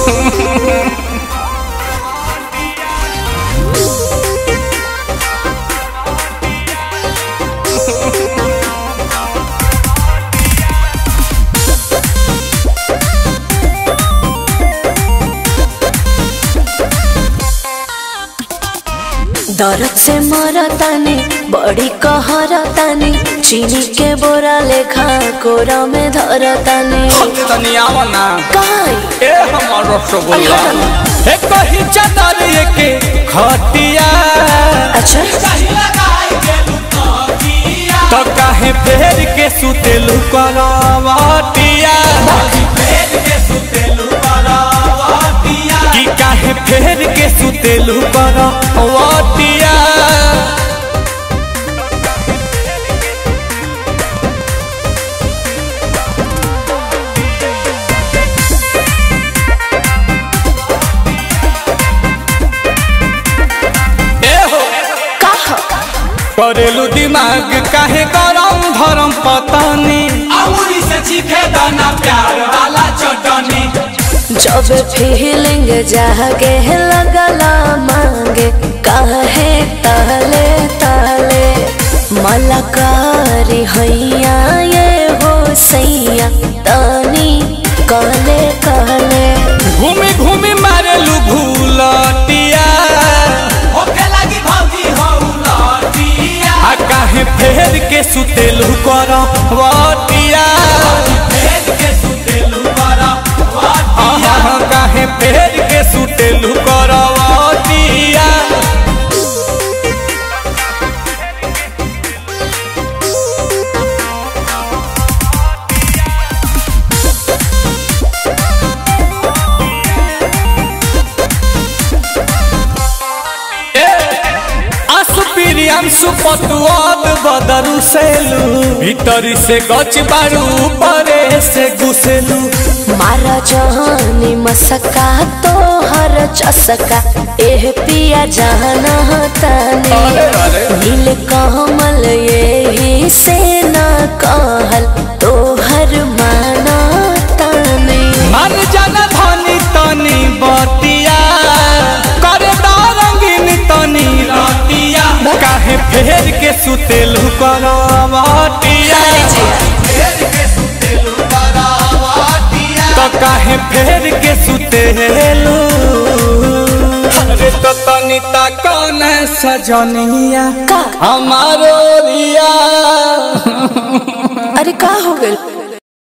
दर्द से मरतानी बड़ी कहरतानी चीनी के बोरा लेखा कोरा में धरतानी तनी आवा ना काई ए हमर रसगुल्ला ए कही चादर के खटिया अच्छा तो काहे फेर के सुतेलु करवटिया कि काहे फेर के सुतेलु करवटिया ए हो कहा करेलू दिमाग काहे गरम धरम पतानी अमूरी से चीखे दाना प्यार वाला चटनी जब फीलिंग जागे लगला मांगे काहे ताले ताले मलकारी हैया ये हो सैया तानी कहले कहले घूमी घूमी मारेलू भूलटिया होके लगी भौजी हो लटिया आ काहे फेर के सुतेलू करवटिया भेद के सुतेलू बड़ा आहा काहे फेर के सुतेलू करवटिया आसुपिरियम सुपतुआब बदरू सेलू भीतरी से गच बारू परे से घुसेलू मारा जहानी मसका तो हर चसका एह पिया जाना ताने अरे, अरे। नील कमल यही से ना कहल तो हर माना ताने मन जन धनी तनी बतिया कर रंगीन तनी रतिया काहे फेर के सुतेलू करवटिया भेद के सुतेलू बड़ा वाटिया तो काहे फेर के सुतेलू अरे तो तनी ता कौन सजनिया का हमारो रिया अरे का हो गइल